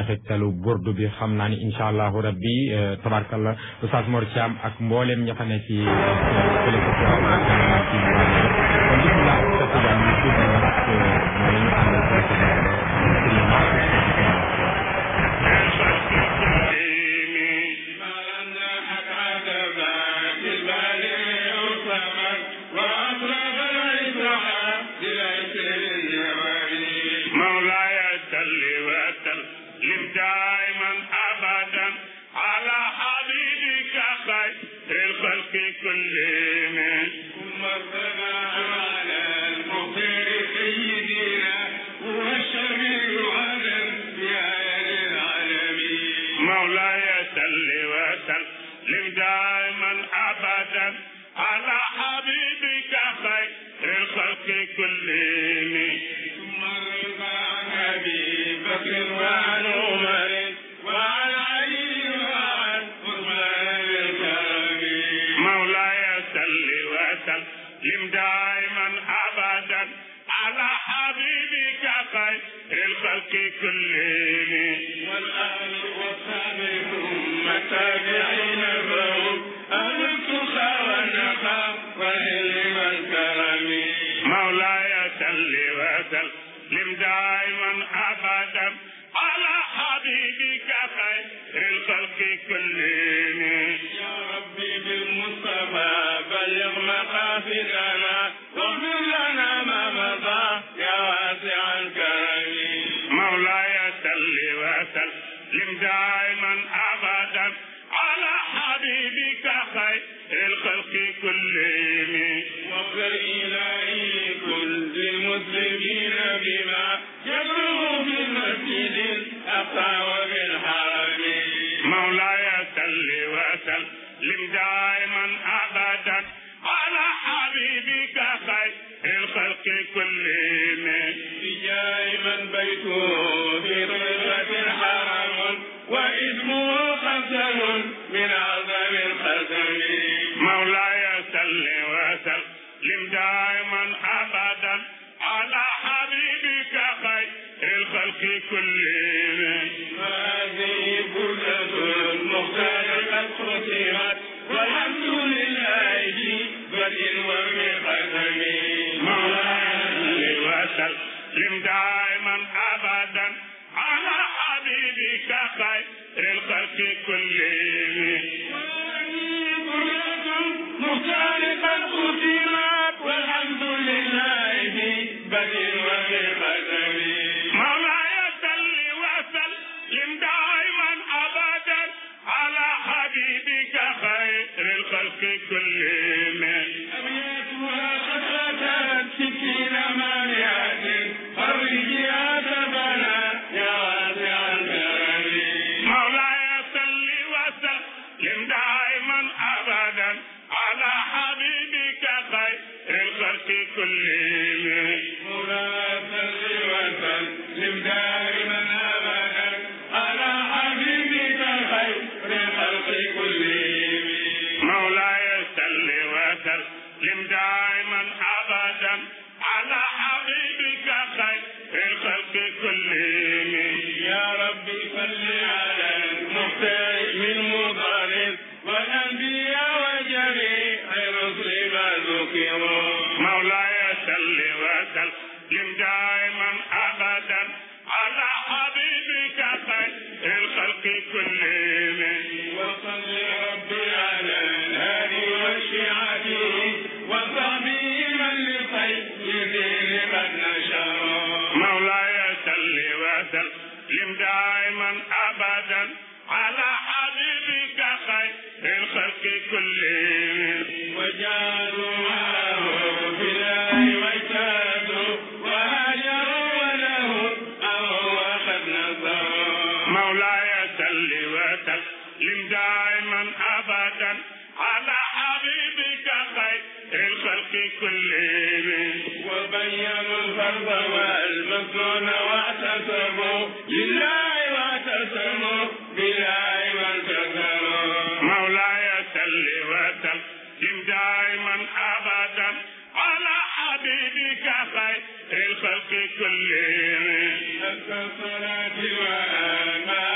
njeexitalu burdu bi xam naa ni incha allahu rabbi tabarkalla Oustaz Mor Thiam ak mbooleem ña fa ne ci fële ko ci kon bismillah sa tijaan ñu tudd nag mooy ñu àndal fële ko مولاي صل وسلم دائما ابدا على حبيبك خير الخلق كلهم ثم ربنا على المغفر سيدنا هو الشفيع على الانبياء العالمين مولاي صل وسلم دائما ابدا على حبيبك خير الخلق كلهم ثم رضى عن ابي بكر وعن عمر وعن علي وعن عثمان الكرم مولاي صل وسلم دائما ابدا على حبيبك خير الخلق كلهم والآل والصحب ثم التابعين لهم أهل التقى والنقى والعلم والكرم مولاي صل وسلم دائما أبدا على حبيبك خير الخلق كلهم يا ربي بالمصطفى بلغ مقاصدنا واغفر لنا ما مضى يا واسع الكرم مولاي صل وسلم دائما ابدا على حبيبك خير الخلق كلهم واغفر الهي كل المسلمين بما يبلغ في المسجد الاقصى وبالحرم مولاي صل وسلم دائما ابدا على حبيبك خير الخلق كلهم بجاه من بيته في طيبة حرم واسمه قسم من اعظم القسم مولاي صل وسلم دائما ابدا على حبيبك خير الخلق كلهم هذه بردة المختار قد ختمت والحمد لله بدء وبقدم مولاي وسلم دائما ابدا على حبيبك خير الخلق كلهم مختلفا ختمت والحمد لله بدء وبقدم مولاي صل وسلم دائما ابدا على حبيبك خير الخلق كلهم أبياتها خطرة ستين مانعة فرج يا سبنا يا واسع الكرم مولاي صل وسلم دائما ابدا على حبيبك خير الخلق كلهم مولاي صل وسلم دائما ابدا على حبيبك خير الخلق كلهم مولاي صل وسلم دائما ابدا على حبيبك خير الخلق كلهم يا ربي صل على المختار من مضارب والانبياء وجميع الرسل ما ذكروا مولاي صل وسلم دائما ابدا على حبيبك خير الخلق كلهم وصل ربي على الهادي وشيعته وصحبه من لخير دين قد نشروا مولاي صل وسلم دائما ابدا على حبيبك خير الخلق كلهم وجعلوا معه في الله واجتهدوا وهاجروا وله أمروا وقد نصروا مولاي صل وسلم دائما ابدا على حبيبك خير الخلق كلهم وبينوا الفرض والمسنون واعتصموا لله واعتصموا بالله وانتصروا مولاي صل وسلم دائما ابدا على حبيبك خير الخلق كلهم الصلاة والسلام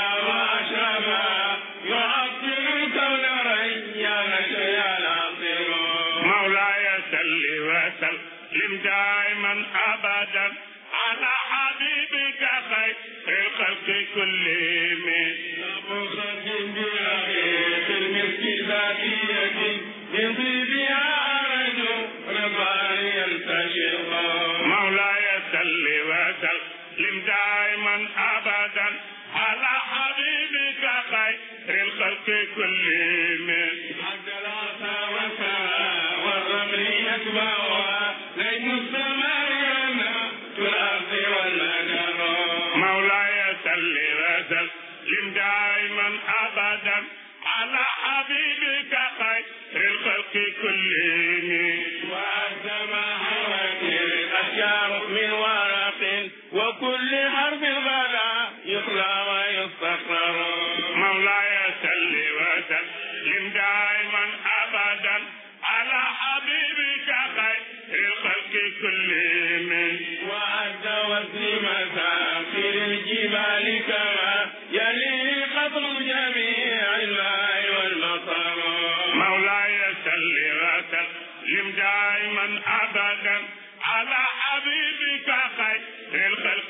للخلق كلهم حتى العصا والسماء والرمل يتبعها نجم السماء والنبات الأرض والمدر مولاي صل وسلم دائما أبدا على حبيبك خير الخلق كلهم وأنت ما حوت الأشجار من ورق وكل حرف غدا يقرا ويستقر مولاي صل وسلم دائما ابدا على حبيبك خير الخلق كلهم وأنت وزن مسافر الجبال كما يلي قطر جميع الماء والمطر مولاي صل وسلم دائما ابدا على حبيبك خير الخلق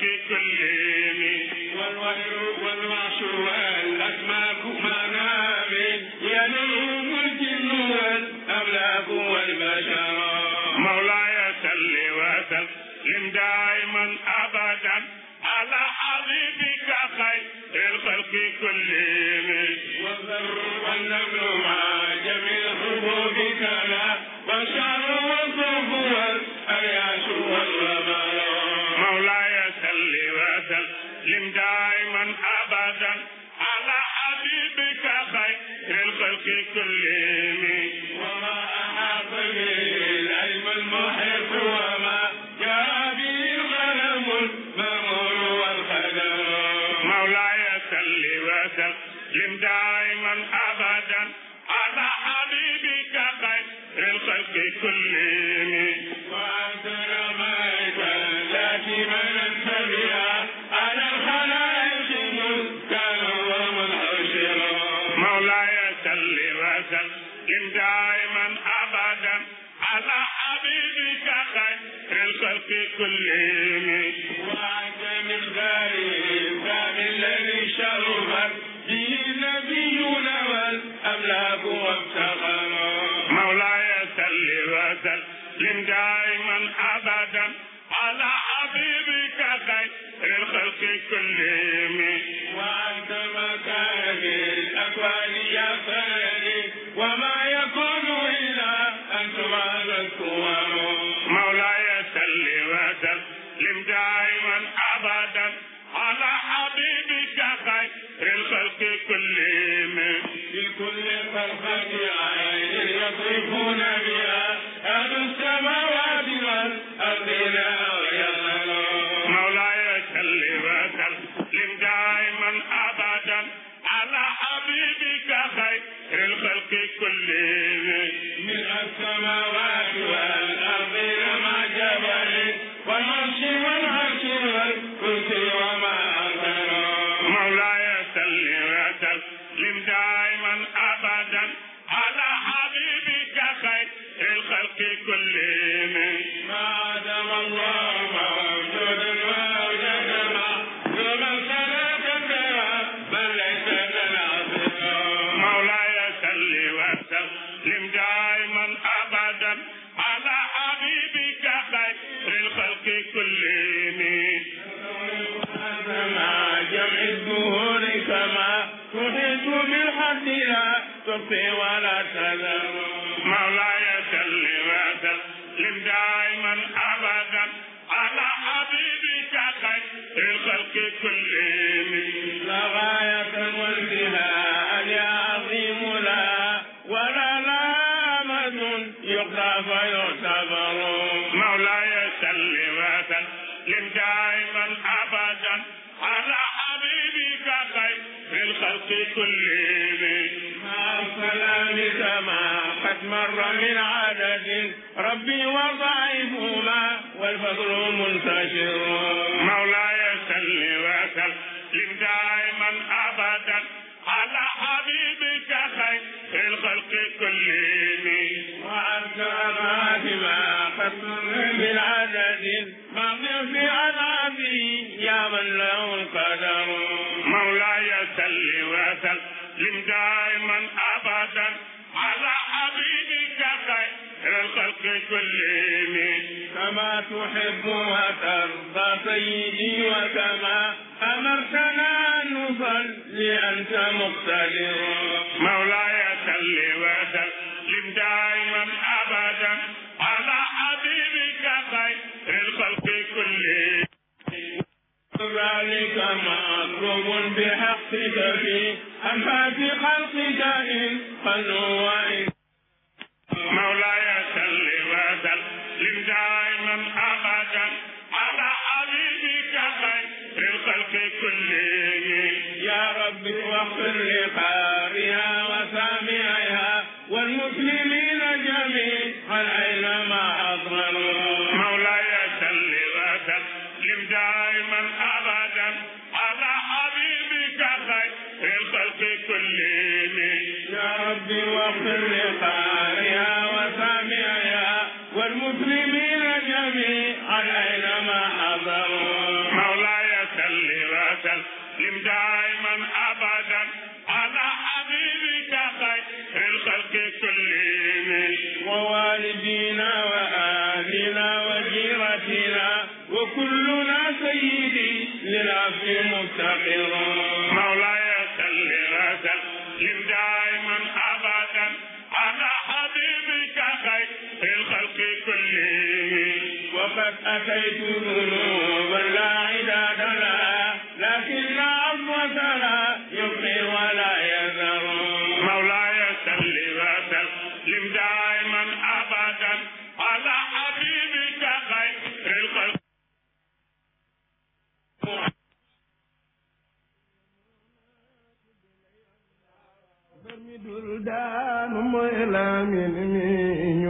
كلهم والوحر والوحش والأسماك منام ينوم الجن والأملاك والبشر مولاي صل وسلم دائما أبدا على حبيبك خير الخلق كلهم والذر والنمل مع جميع الحبوب كما والشعر والصوف والأرياش والرمال مولاي صل وسلم دائما أبدا على حبيبك خير الخلق كلهم وما أحاط به العلم المحيط وما جاء به القلم المأمور والقدر مولاي صل وسلم دائما أبدا على حبيبك خير الخلق كلهم وأنت رميت التي من بها على الخلائق مذكر ومنحشر مولاي صل وسلم دائما أبدا على حبيبك خير الخلق كلهم وأنت مقداري الإنسان الذي شرفت به النبيون والأملاك وافتخروا مولاي صل وسلم دائما أبدا على حبيبك خير الخلق كلهم وأنت مكان الأكوان يا سيدي وما يكون إلا أن تبعد الكوان مولاي صل وسلم دائما أبدا على حبيبك خير الخلق كلهم في كل فرقة عين يصرفون بها أهل السماوات والأرض لا يغلون مولاي صل وسلم دائما أبدا على حبيبك خير الخلق كلهم من السماوات والأرض لما جبل والعرش والعرش والكرسي وما أكثر مولاي صل وسلم دائما أبدا على حبيبك خير الخلق كلهم ما دام الله موجودا وأوجد ما ومن صلاة بل ليس للعصر مولاي صل وسلم دائما أبدا على حبيبك خير الخلق كلهم ما جمع الدهور كما تحيط بالحد لا تخفي ولا تذر مولاي صل وسلم دائما ابدا على حبيبك خير الخلق كلهم لا غاية والبهاء يا عظيم لا ولا لامة يقضى فيعتبر مولاي صل وسلم دائما ابدا على حبيبك خير الخلق كلهم مع السلام كما قد مر من عدد ربي وضعيفهما والفضل منتشر مولاي صل وسلم دائما ابدا على حبيبك خير الخلق كلهم وأنت ما قد مر من عدد مغفر في عذابه يا من له القدر مولاي صل وسلم دائما ابدا على حبيبك خير الخلق كلهم كما تحب وترضى سيدي وكما امرتنا ان نصلي انت مقتدر جميل قالوا وإن مولاي صل وسلم دائما ابدا على حبيبك خير الخلق كلهم يا رب واغفر لقارئها وسامعها والمسلمين جميعا اينما حضروا مولاي صل وسلم دائما ابدا على حبيبك خير الخلق كلهم يا رب واغفر لقارئها وسامعها والمسلمين جميعا اينما حضروا مولاي صل وسلم دائما ابدا على حبيبك خير الخلق كلهم ووالدينا واهلنا وجيرتنا وكلنا سيدي للعفو مفتقر مولاي صل وسلم دائما ابدا على حبيبك خير الخلق كلهم وقد اتيت ذنوبا لا عداد لها لكن عظمتها يبقي ولا يذر مولاي صل وسلم دائما ابدا على حبيبك خير الخلق dul daanu mooy laamin mi ñu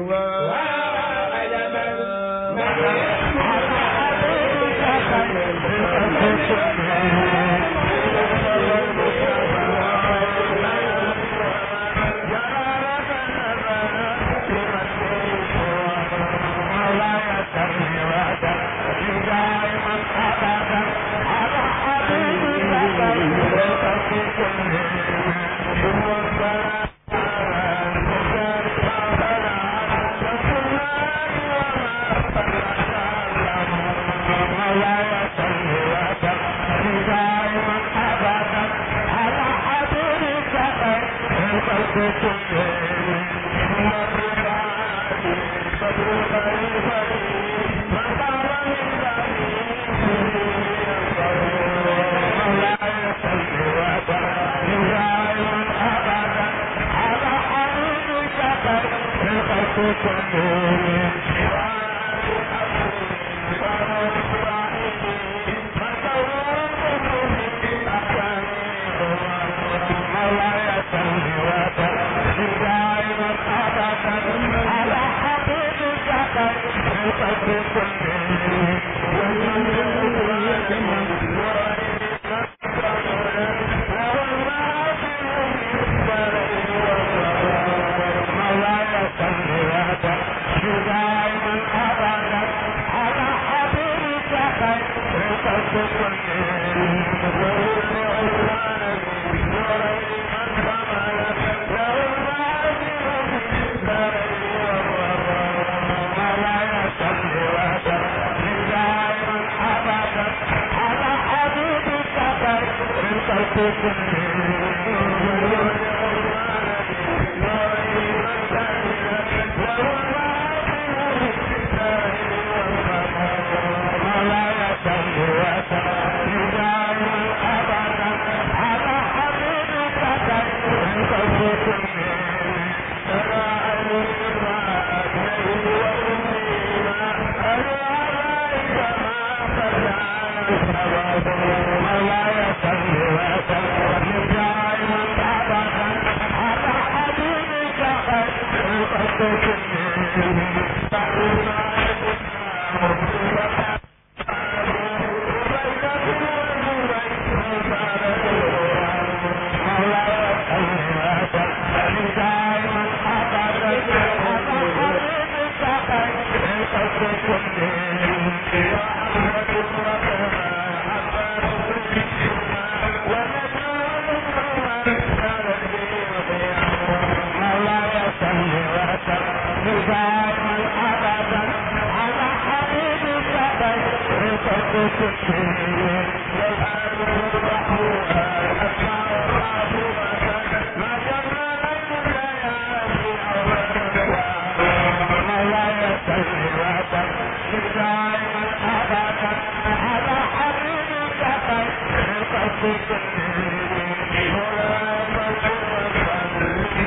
Thank you.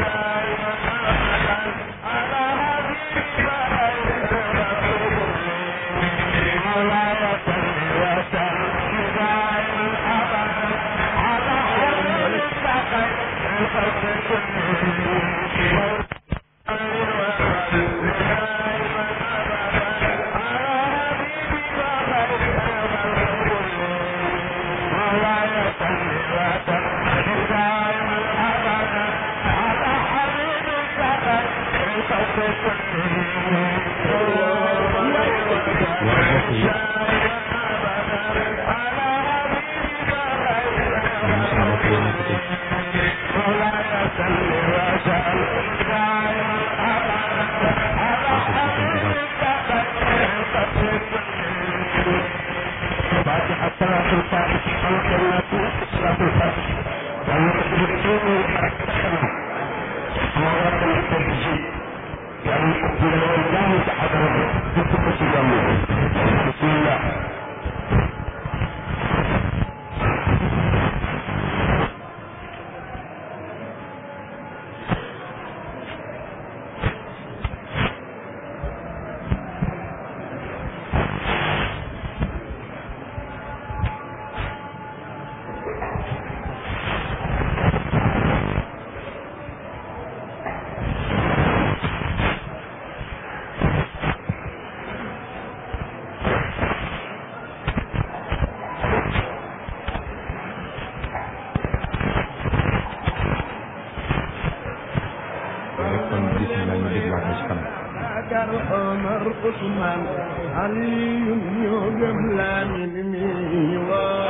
kon bisimilah ñu dégluwaat ko ci kanam. Bakar Omar Ousmane Aliyu ñoo gëm Lamin mi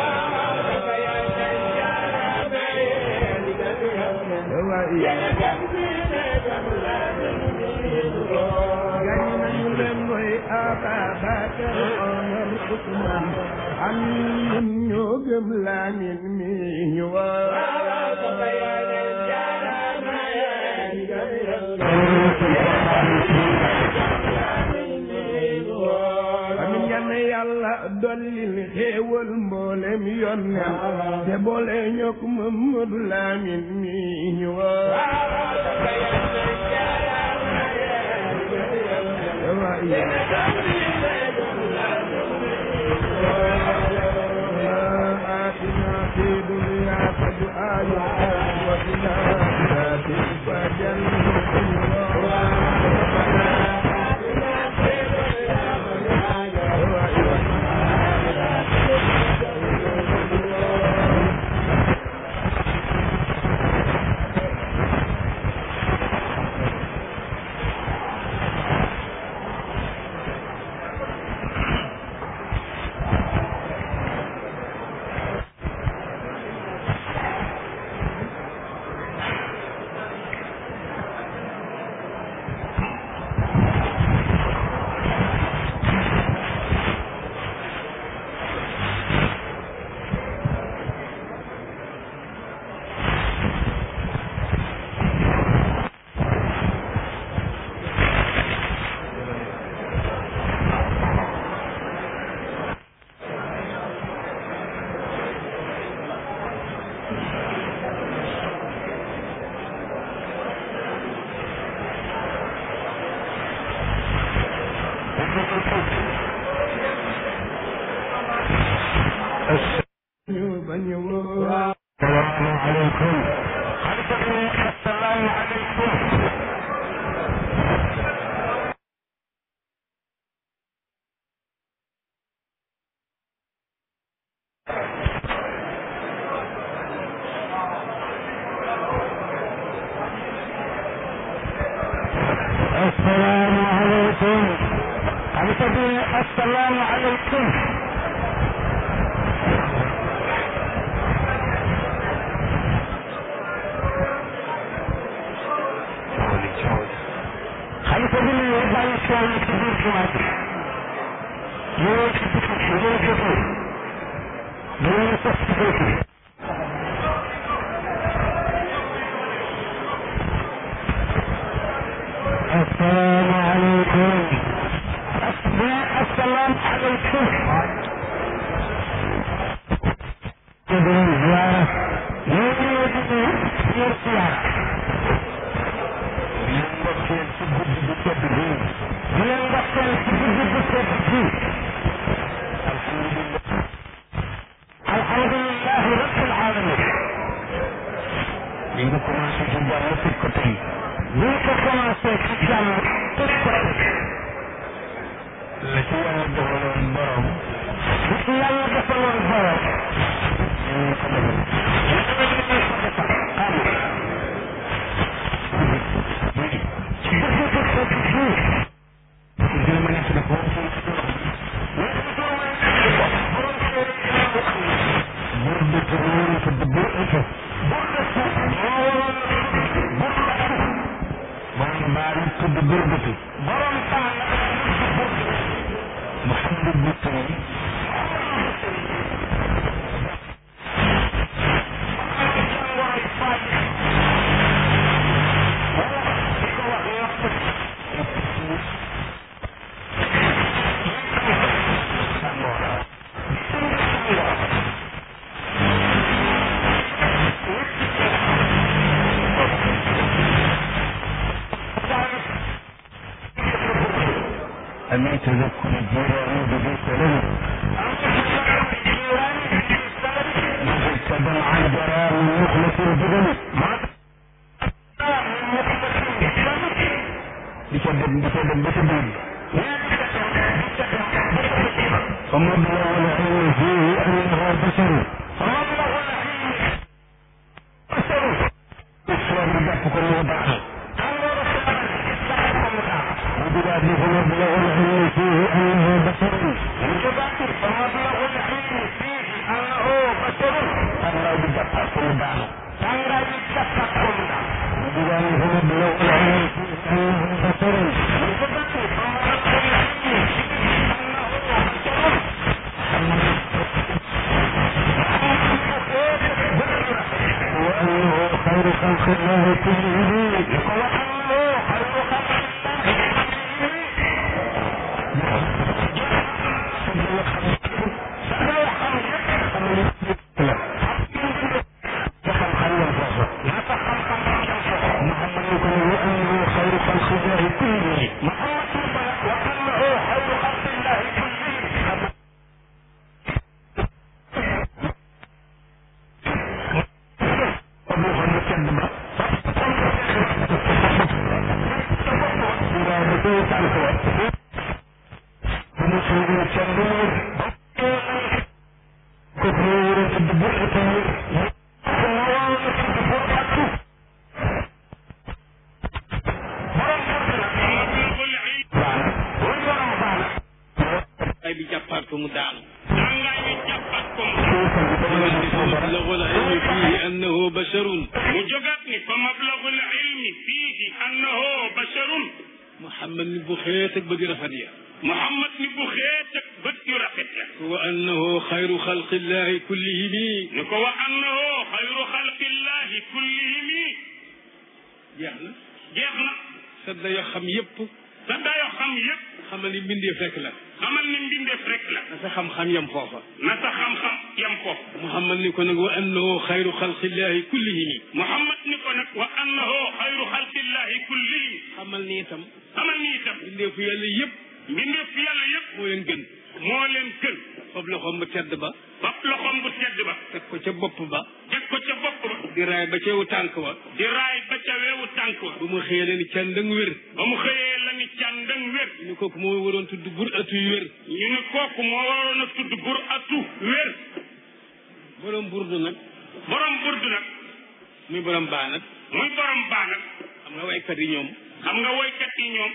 gañ nañu leen mooy Ababakar Omar Ousmane Aliyu ñoo gëm Lamin mi amin yal na yàlla dollil xéewal mboolem yonneen te boole ñokk Mamadu Lamin mi ñu آتنا في دنيا فدعاء وفي الآخرة فجنة ñu bañ a woo السلام عليكم خلفكم السلام عليكم السلام عليكم خلفكم السلام عليكم xalifa bi ne bàyyi tool ci biir jumaa ji ñëwee ci biti ñëwee jëfu ñëwee sos ci biti السلام عليكم السلام عليكم تبين زيارة يريد يرسل زيارة ndokkeel ci guddi bu tedd bi di leen ndokkeel ci guddi bu tedd bi alhamdulillah alhamdulilah ci jàmm tëj ko tey bu ñu ko commencé ci jàmm tëj ko tey la ci yàlla defaloon borom bu ci yàlla defaloon borom ñu ko defal أميت ذكر الجيران ببيت له تبع عن جرام مخلص الجبل بسبب بسبب بسبب فمبلغ العلم فيه أنه بشر فمبلغ العلم بشر الإسلام بدأت كل وضعه وبلاد فمبلغ العلم فيه أنه بشر فمبلغ العلم فيه أنه بشر الله بدأت كل وضعه الله بدأت كل وضعه وبلاد فمبلغ العلم فيه أنه بشر وأنه خير خلق الله كلهم وأنه خير خلق ay bi jàppaat ko mu daanu tàngaay bi jàppaat ko mu mablagul ilmi fihi annahu basharun mu jógaat ni fa mablagul ilmi fiihi annahu basharun Muhammad ni bu xeet ak bëgg rafet ya Muhammad ni bu xeet ak bët yu rafet ya wa annahu xayru xalqillahi kullihim ni ko wa annahu xayru xalqillahi kullihimi jeex na jeex na sa dayo xam yépp sa dayo xam yépp xamal ni mbindeef rek la xamal ni mbindeef rek la na sa xam-xam yam foofa na sa xam-xam yam ko Muhammad ni ko nag wa annahu xayru xalqillahi kullihim Muhammad ni ko nag wa annahu xayru xalqillahi kullihim xamal ni itam xamal ni itam mbindeefu yàlla yépp mbindeef yàlla yépp moo leen gën moo leen gën fab loxoom bu tedd ba fab loxoom bu tedd ba teg ko ca bopp ba teg ko ca bopp ba di raay ba ca wu tànk wa di raay ba ca weewu tànk wa bu mu xëyee leen càndang wér ba mu xëyee la ni càndang wér ñu kooku moo waroon tudd bur atuy wér ñu ne kooku moo waroon a tudd bur atu wér borom burdu nag borom burdu nag muy borom baa nag muy borom baa nag xam nga waykat yi ñoom xam nga woykat yi ñoom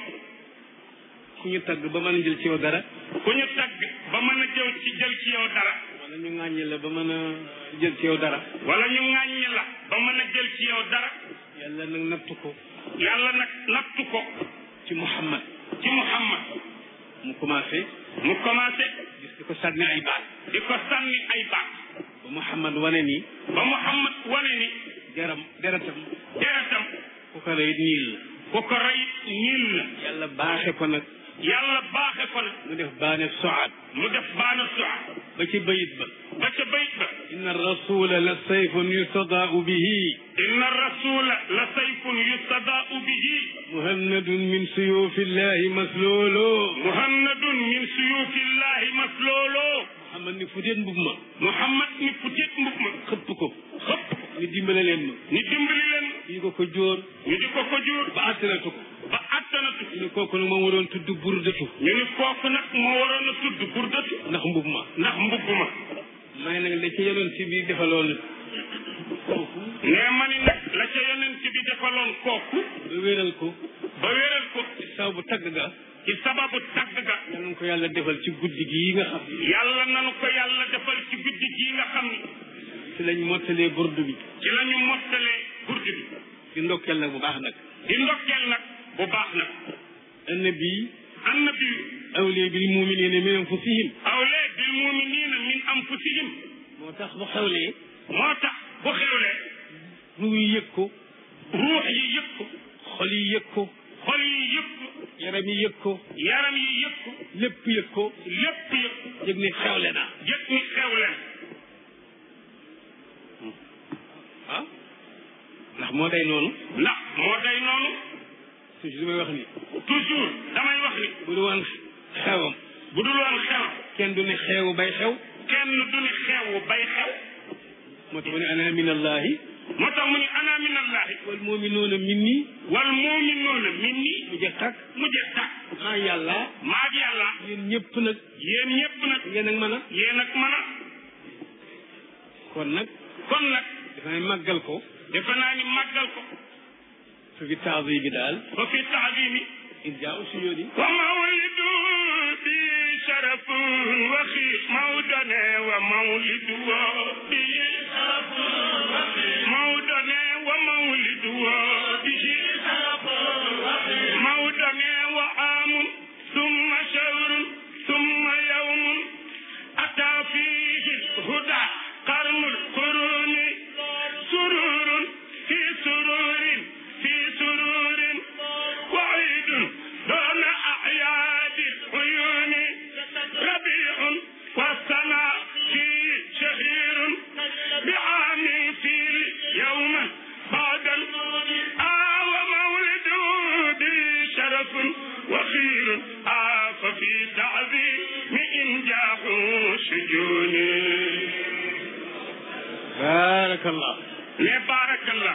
ku ñu tagg ba mën a jël ci yow dara ku ñu tagg ba mën a jëw ci jël ci yow dara wala ñu ŋàññi la ba mën a jël ci yow dara wala ñu ŋàññi la ba mën a jël ci yow dara yàlla nag nattu ko yàlla nag nattu ko ci Muhammad ci Muhammad mu commencé mu commencé gis di ko sànni ay baat di ko sànni ay baat ba Muhammad wane ni ba Muhammad wane ni jaram deretam deretam ku ko rey niil la ku ko rey ñiil la yàlla baaxe ko nag yàlla baaxe ko nag mu def baane soaat mu def baana suwa ba ci bayit ba ba ca bayt ba inna rasula la sayfun yustadaau bihi inna rasula la sayfun yustadaau bihi muhannadun min suyufillahi maslolo muhannadun min suyufillahi maslolo Muhammad ni futeet mbub ma Muhammad ni futit mbub ma xëpp ko xëpp ni dimbale leen ma ni dimbali leen ñu ko ko jóor ñu di ko ko jur ba attanatu ko ba attanatu ñu ne kooku nag moom waroon tudd burdatu ñu ni kooku nag moo waroon a tudd burdatu ndax mbub ma ndax mbubb ma may nag la ci yenoon ci biir defaloon kooku nee ma ni nag la ca yonent bi defaloon kooku ba wéral ko ba wéral ko ci saw bu tagg ga ci sababu tagg ga yal nañu ko yàlla defal ci guddi gii nga xam ne yàlla nanu ko yàlla defal ci guddi gii nga xam ni ci lañ mottalee burdu bi ci la ñu mottalee burdu bi di ndokkeel nag bu baax nag di ndokkeel nag bu baax nag annabi annabi awliya bil muminina min anfusihim awlee bil muminina min anfusihim moo tax bu xewlee moo tax bu xewlee ruu yi yëg ko ruux yi yëg ko xol yi yëg ko xol yi yëg ko yaram yi yëg ko yaram yi yëg ko lépp yëg ko lépp yëg ko yëg ne xewle na yëg ni xewle ah ndax moo day noonu ndax moo day noonu toujours may wax ni toujours damay wax ni bu du woon xewam bu dul woon xew kenn du ne xewu bay xew kenn du ni xewu bay xew moo tax mu ne ana min allahi moo tax mu ni ana min allahi wal muminuuna minni wal muminuuna min nii mu jeex tàkk mu jeex tàkk maa yàlla maag yàlla yéen ñëpp nag yéen ñëpp nag ngeen ak mën a yéen ak mën a kon nag kon nag dafa ne màggal ko defe naa ni màggal ko su fi taasi bi daal ba fi taadimi in jaa u suyóodi wa mawlidu bi sharafun waxi mawdane wa mawlidu bi sharafun waxi mawdane wa mawlidu bi sharafun waxi mawdane wa amun summa shahrun summa yawmun ata fihi huda qarnul quruni sururun fi sururin fi sururin وعيد دون أعياد العيون ربيع والسماء فيه شهير بعام فيه يوما بعد آه ومولد به شرف وخير آه ففي تعظيم إنجاح شجون baarakallah ne بارك الله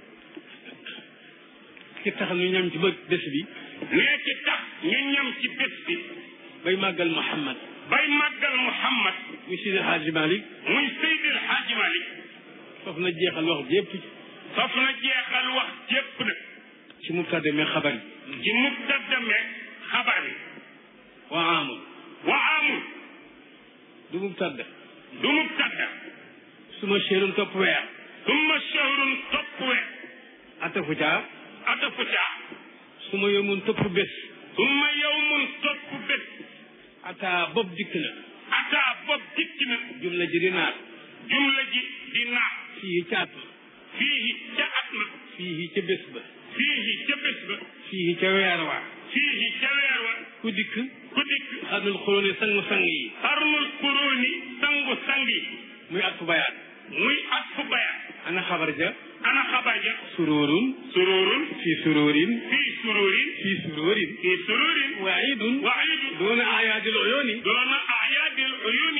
ki tax ñu ñam ci bëgg bés bi ne ci tax ñu ñam ci bés bi bay màggal Muhammad bay màggal Muhammad muy Sidi Hadji Malick muy Seydil Hadji Malick foofu na jeexal wax jépp faf na jeexal wax jépp nag ci mubtada mais xabar yi ci muqaddame xabar yi wa amul wa amul du mubtada du mubtada suma séeroon topp weer summa shahrun topp weer atafu caa atafu caa suma yomun topp bés summa yawmun topp bés ata bopp dikk na ataa bopp dikk na jumla ji di naat jumla ji di naat fii ca at ma fiihi ca at ma fii ca bés ba fiihi ca bés ba fii ca weer wa fiihi ca weer wa ku dikk ku dikk xarnul xuróoni sangu sang yi xarnul kuróoni sangu sangi muy at fu bayaat muy at fu bayaat ana xabar ja ana xabar ja sururun sururun fii sururin fii sururin fii sururin fii sururin waidun waidun doona ayaadil uyuni doona ayaadil uyuni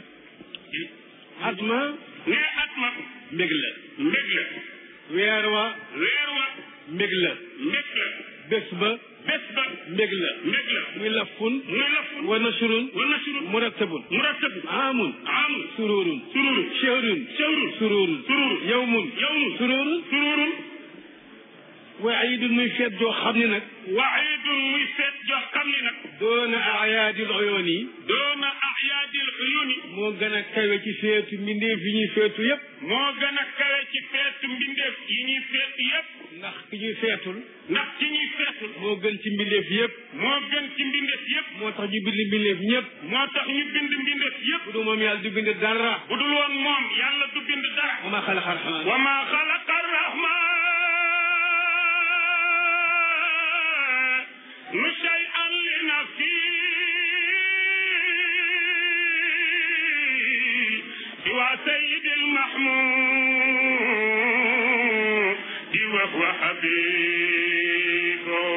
at ma ne at ma mbég la mbég la weer wa weer wa mbég la mbég la bés ba bés ba mbég la mbég la muy lafun muy lafun wa nashrun wa nashrun murattabun murattab amun amul sururun sururun shahrun shahrun sururun sururun yawmun yawmun sururun sururun wa aidun muy feet joo xam ne nag waidun muy seet joo xam ni nag doona ayaadil uyuni doona ayaadil uyuni moo gën a kawe ci feetu mbindeef yi ñuy feetu yépp moo gën a kawe ci feetu mbindeef yi ñuy feet yépp ndax ki ñuy feetul ndax ci ñuy feetul moo gën ci mbindeef yépp moo gën ci mbindeef yépp moo tax ñu bind mbindeef ñépp moo tax ñu bind mbindeef yépp bu du moom yàlla du bind dara bu dul woon moom yàlla du bind dara wa ma xalaqa rahmaan wa ma xalaqa rahmanu shay'an li nafsi siwa sayyidil mahmud wa huwa habibu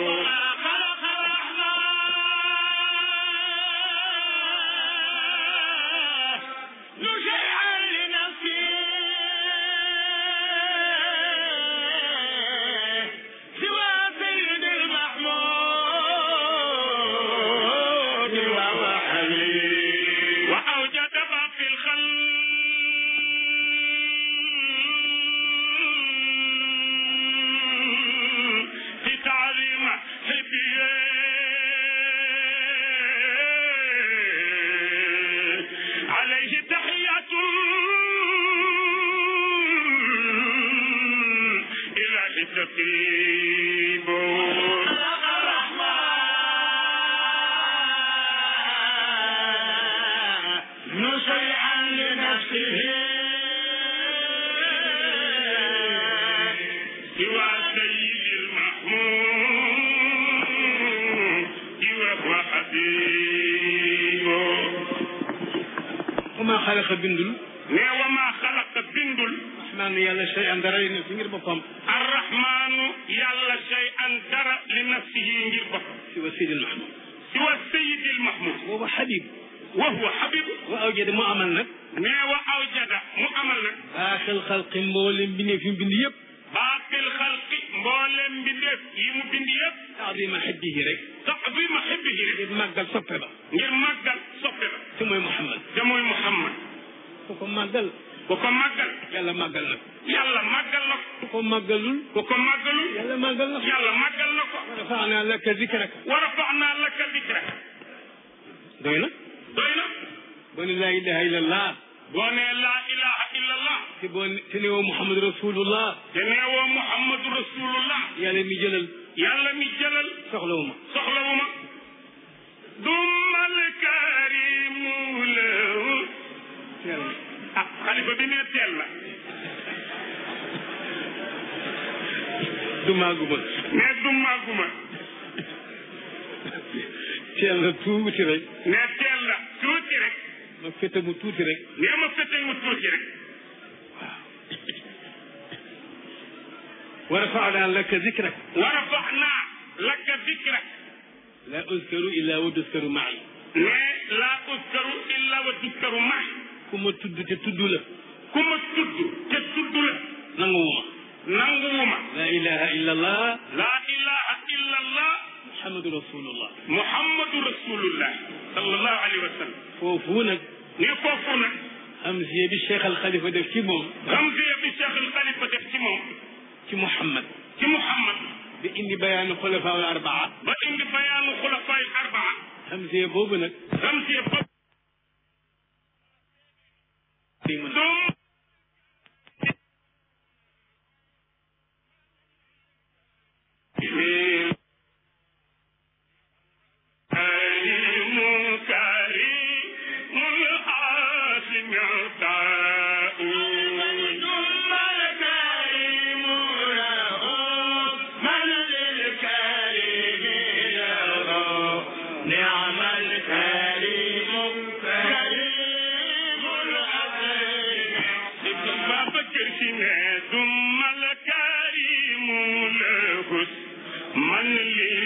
تقيب شيئا لنفسه سوى سيد المحمود وهو حبيب وما خلق بندل ne wa maa xalaqa bindul rahmaan yàlla shay an dara ne fi ngir boppam arrahmaanu yàlla shay an dara li nafsihi ngir boppam si wa sidil mahmud siwa sayidil mahmud boobu xabib wa huwa xabib wa awjade mu amal nag ne wa awjada mu amal nag baaxil xalqi mboolem bindee fi mu bind yëpp baaqil xalqi mboolem mbindeef yi mu bind yëpp taadima xibbihi rek taxdima xibbihi rek ngir màggal soppe ba ngir màggal soppe la te mooy Muhammad te mooy Muhammad ku ko màggal ku ko màggal yàlla màggal na ko yàlla màggal na ko ku ko màggalul ku ko màggalul yàlla màggal na ko yàlla màggal na ko rafaanaa laka zikraka wa rafaanaa laka dikrak doy na doy na boo ne laa ilaha illallah boo nee laa ilaha illallah te boo ne te ne woo Muhammad rasulullah te neewoo muhammadu rasulullah yàlla mi jëlal yàlla mi jëlal soxlawu ma soxlawu ma dumal karimu lahu ah xalifa bi nee teel na du maagu ma nee du màgguma teel na tuuti rek nee teel na tuuti rek ma fete mu tuuti rek nee ma fete mu tuuti rek wa rafaanaa laka zikrak wa rafaxnaa laka dikrak laa uzkaru illa wa tuskaru maay nee laa uskaru illa wa tuskaru maay ku ma tudd te tudd la ku ma tudd te tudd la nanguwuma nanguwuma laa ilaha illallah laa ilaha illa allah muhammadu rasulullah muhammadu rasulullah sallallahu alayhi wa sallam foofu nag ne foofu nag hamziya bi cheikh al xalifa def ci moom ramziya bi cheikh al xalifa def ci moom ci muhammad ci muhammad bi indi bayaanu xulafa al arbaa ba indi bayaanu xulafaay arbaa hamziya boobu nag ramziya boobu dum كريم كريم العاصم عطاء ثم الكريم له من للكريم له نعم الكريم كريم العظيم بابا كرسي ثم الكريم له من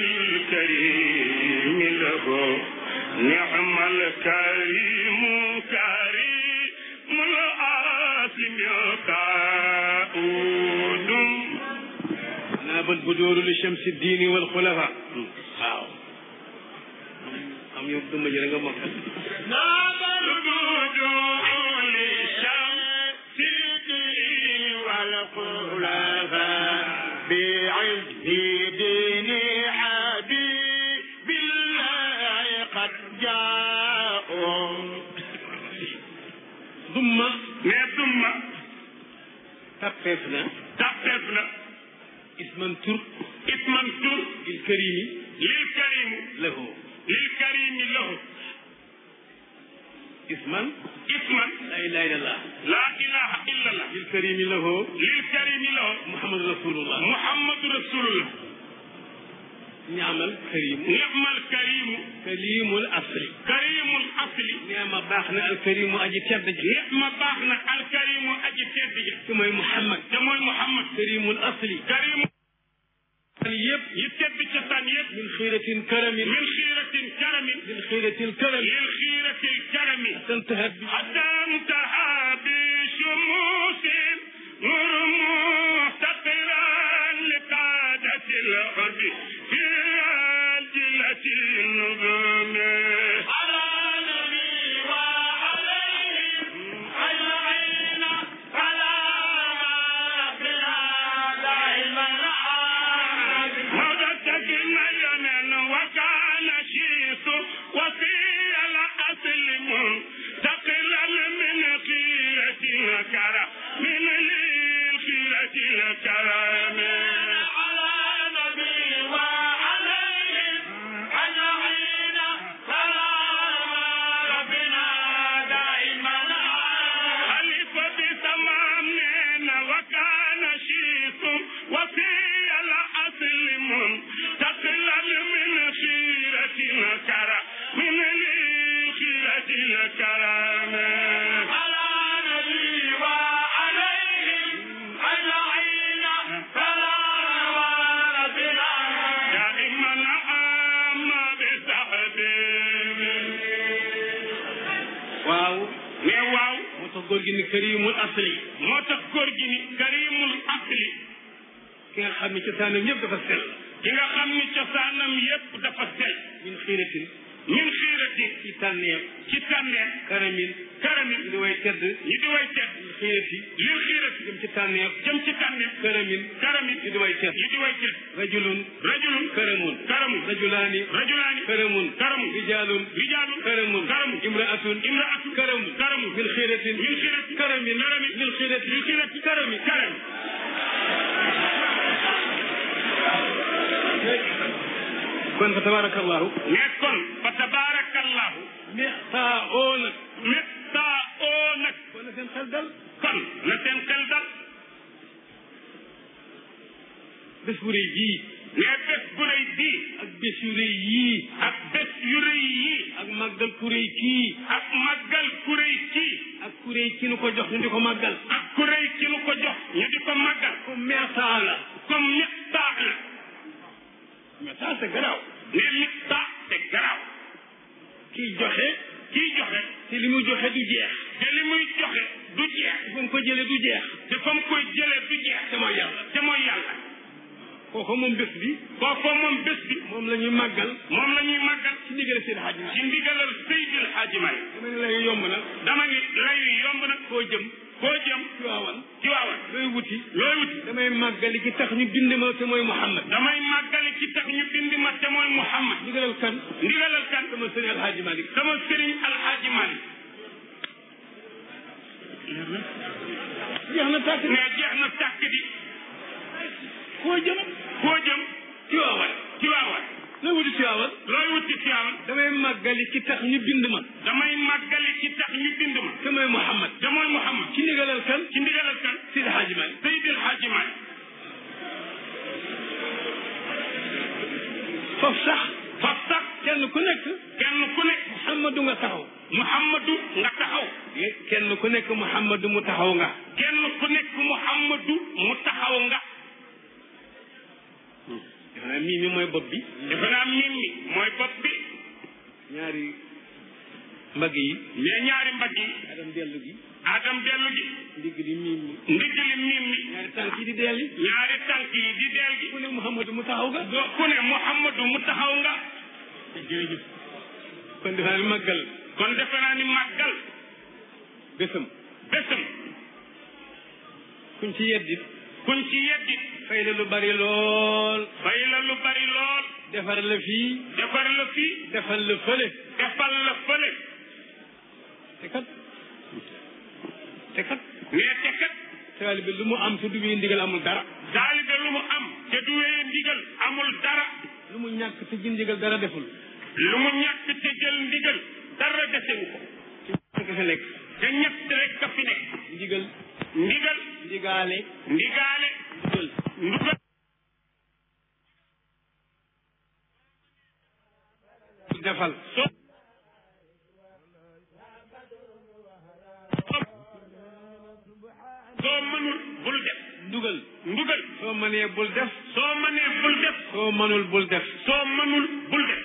للكريم له نعم الكريم كريم العاصم يقاود naabal budóoru li chamsi diini wal xulafa waaw am yow duma ji da nga mokkal ناب الجود للشمس والخلفاء بعز دين حبيب الله قد جاءوا dumma ne dumma tappeef na tàppeef na isman tur isman tur il karimi lil karim lahu lil karimi lahu isman isman la ilaha illallah la ilaha illa allah il karimi lahu lil karimi lahu muhammad rasulullah muhammadu rasulullah ñaamal karimu ni'mal karimu kalimul asli karimul asli neema baax na al karimu aji tedd ji ma baax na alkarimu aji tedd ji te mooy muhammad te mooy muhammad karimul asli karimu yëpp yi tedd ci tan yëpp min xiiratin karamin min xiiratin karamin min xiiratil karami lil xiiratil karami tantahat bi حتى انتهى بشموس نور محتقرا لقادة الحب في الجلة النظام على نبي وعليهم أجمعين على ربنا دائما مدتك مينا وكان شيث وفي الأصل منتقلا من خيرة الكرم من الخيرة الكرم góor gi ni karimul asli moo tax góor gi ni karimul asli ki nga xam ni cosaanam yëpp dafa sell ki nga xam ni cosaanam yëpp dafa sell min xiiratin min xiiratin ci tànneef ci tànneef karamin karamin di way tedd ñi di way tedd min xiirati lil xiirati jëm ci tànneef jëm ci tànneef karamin karamin ñi di way tedd ñi di way tedd rajulun rajulun karamun karamun rajulaani rajulaani karamun karamun rijalun rijalun karamun karamun imraatun imraatun karamun karamun min xiiratin min xiirati karamin karamin min xiirati min xiirati karamin karamin kon fa tabarakallahu mais kon fa tabarakallahu mextaa oo nag mextaa oo nag kon na seen xel dal kon na seen xel dal bés bu rëy bii mais bés bu rëy bii ak bés yu rëy yii ak bés yu rëy yii ak màggal ku rëy kii ak màggal ku rëy kii ak ku rëy ki nu ko jox ñu di ko màggal ak ku rëy ki nu ko jox ñu di ko màggal comme mextaa la comme mextaa la mais ça c'est garaaw ne li ta c'est garaaw kiy joxe kiy joxe te li muy joxe du jeex te li muy joxe du jeex fa mu ko jële du jeex te fa mu koy jële du jeex te mooy yàlla te mooy yàlla kooku moom bés bi kooku moom bés bi moom la ñuy màggal moom la ñuy màggal ci ndigal Seydi Hadji Malick ci ndigalal Seydi Hadji Malick dama ne lay yomb nag dama ne lay yomb nag koo jëm koo jëm ci waawan ci waawan looy wuti looy wuti damay màggali ci tax ñu bind ma te mooy Muhammad damay màggali ci tax ñu bind ma te mooy Muhammad ndigalal kan ndigalal kan sama sëriñ Alhaaji Malick sama sëriñ Alhaaji Malick jeex na tàkk mais jeex na tàkk di koo jëm koo jëm ci waawan ci waawan looy wuti ci waawan looy wuti ci waawan damay màggali ci tax ñu bind ma damay màggali ci tax ñu bind ma te mooy Muhammad te mooy Muhammad ci ndigalal kan ci ndigalal kan Seydi Hadji Malick Seydi Hadji Malick foofu sax foofu sax kenn ku nekk kenn ku nekk Muhammadu nga taxaw Muhammadu nga taxaw kenn ku nekk Muhammadu mu taxaw nga kenn ku nekk Muhammadu mu taxaw nga defe naa mii mi mooy bopp bi defe naa mii mi mooy bopp bi ñaari mbagg yi mais ñaari mbagg yi adam dellu gi adam dellu gi ndigg li miim mi ndigg li miim mi ñaari tànk yi di deel yi ñaari tànk yi di deel gi ku ne Muhammadu mu taxaw nga do ku ne Muhammadu mu taxaw nga jërëjëf kon defe naa ni màggal kon defe naa ni màggal bésam bésam kuñ ci yeddit kuñ ci yeddit fay la lu bari lool fay la lu bari lool defar la fii defar la fii defal la fële defal la fële te kat te kat mais te kat taalibe lu mu am te du wéy ndigal amul dara taalibe lu mu am te du wéy ndigal amul dara lu mu ñàkk te jël ndigal dara deful lu mu ñàkk te jël ndigal dara desewu ko ci fi nekk te ñett rek ka fi nekk ndigal ndigal ndigaale ndigaale ndugal ndugal defal so soo mënul bul def ndugal ndugal soo mënee bul def soo mënee bul def soo mënul bul def soo mënul bul def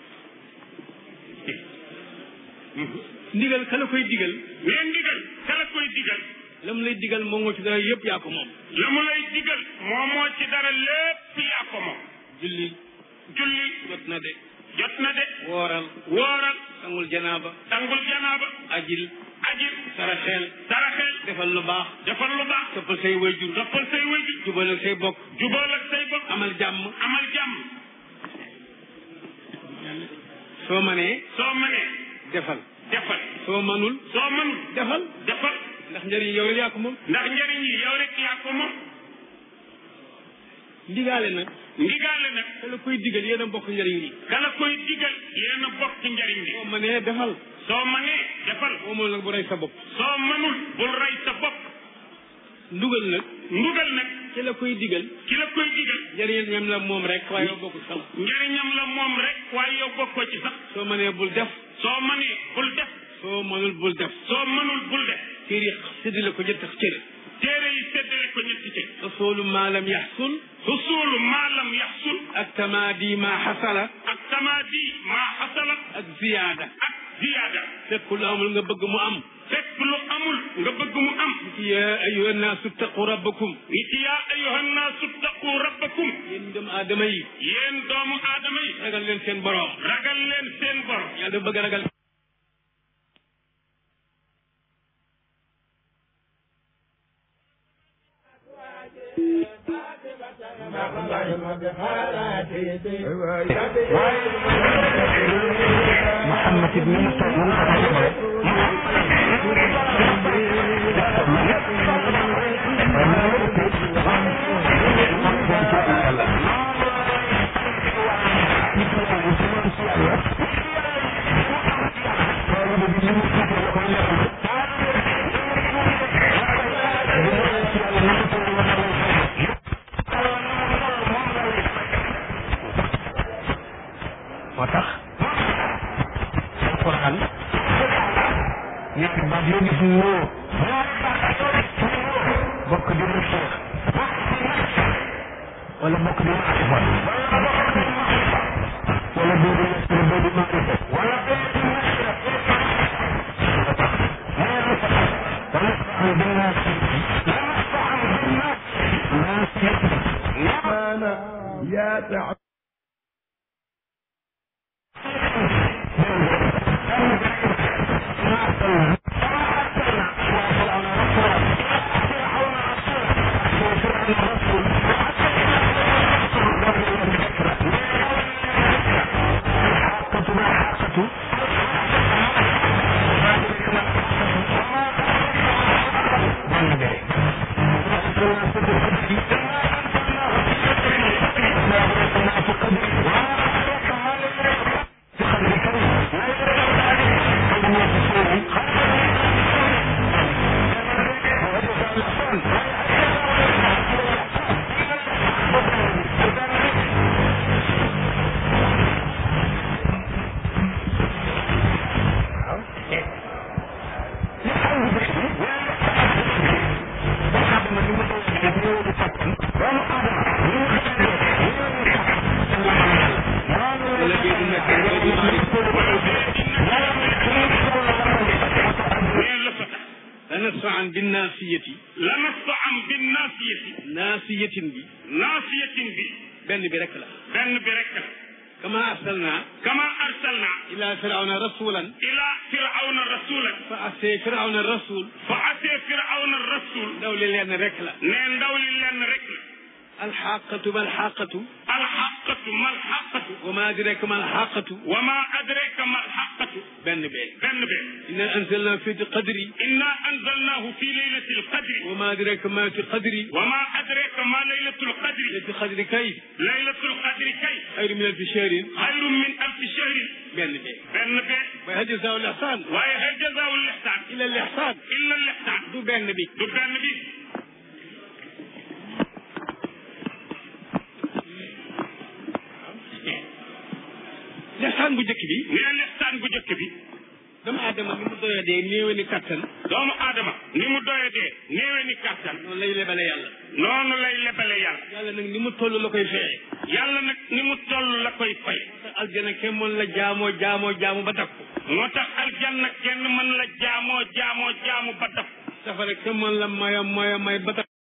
ndigal kala koy digal mais ndigal kala koy digal la mu lay digal moom moo ci dara yëpp yaa ko moom la mu lay digal moom moo ci dara lépp yaa ko moom julli julli jot na de jot na de wooral wooral sangul janaaba sangul janaaba ajil ajil saraxeel saraxeel defal lu baax defal lu baax toppal say wayjur toppal say wayjur jubal ak say bokk jubal ak say bokk amal jàmm amal jàmm soo mënee soo mënee defal defal soo mënul soo mënul defal defal ndax njëriñ yow rek yaa ko moom ndax njëriñ yi yow rek yaa ko moom ndigaale nag ndigaale nag kala koy digal yéen a bokk njëriñ li kala koy digal yéen a bokk njëriñ li soo mënee defal soo mënee defal soo mënul nag bu rey sa bopp soo mënul bul rey sa bopp ndugal nag ndugal nag ki la koy digal ki la koy digal njëriñam la moom rek waaye yow bokku sax njëriñam la moom rek waaye yow bokkoo ci sax soo mënee bul def soo mënee bul def soo mënul bul def soo mënul bul def téere yi séddale ko ñetti cër téere yi séddale ko ñetti cër usulu maa lam yaxsul usulu maa lam yaxsul ak tamaadi maa xasala ak tamaadi maa xasala ak ziyaada ak ziyaada fekk lu amul nga bëgg mu am fekk lu amul nga bëgg mu am yaa ayyuha naasu taqu rabbakum nit yaa ayyuhan naasu taqu rabbakum yéen doomu aadama yi yéen doomu aadama yi ragal leen seen borom ragal leen seen bor yàlla dafa bëgg a ragal Muhammad ibn Mustafa moo tax alquran ñetti baat yoo gis ñoo bokk di mu seex wala bokk di maarifat wala boobu nasra boobu maarifat wala boobu nasra moo tax ونفعل بالناس ونفعل بالناس ناس maana yaa tax neen la fa tax lanasfa'an binnaasiyati lanasfa'an binnaasiyati naasiyatin bi naasiyatin bi benn bi rek la benn bi rek la kama arsalna kama arsalna ila firawna rasulan ila firawna rasulan fa asee firawna rasul fa atee firawna rasul ndaw li leen rek la ne ndaw li lenn rek la alxaqatu ma alxaqatu alxaqatu ma alxaqatu wa ma adraka ma alxaqatu wa ma adraka ma alxaqatu benn bee benn bi inna anzalna fi qadri inna anzalnahu fi laylati alqadri wa ma adraka ma fi qadri wa ma adraka ma laylatu alqadri fi qadri kay laylatu alqadri kay xayru min alfi shahrin xayrun min alfi shahrin benn bee benn bi wa hal jazaau lihsan waaye hal jazaau lihsan illa lihsan illa lihsan du benn bi du benn bi lihsan bu njëkk bi nee lihsan bu njëkk bi dama adama ni mu doya dee néewe ni kattan doomu aadama ni mu doyadee néewe ni kàttan noonu lay lebale yàlla noonu lay lebale yàlla yàlla nag ni mu toll la koy feye yàlla nag ni mu toll la koy fay aljana kenn mën la jaamoo jaamoo jaamu ba takku moo tax aljanna kenn mën la jaamoo jaamoo jaamu ba daf safara kenn mën la maya maya may ba takku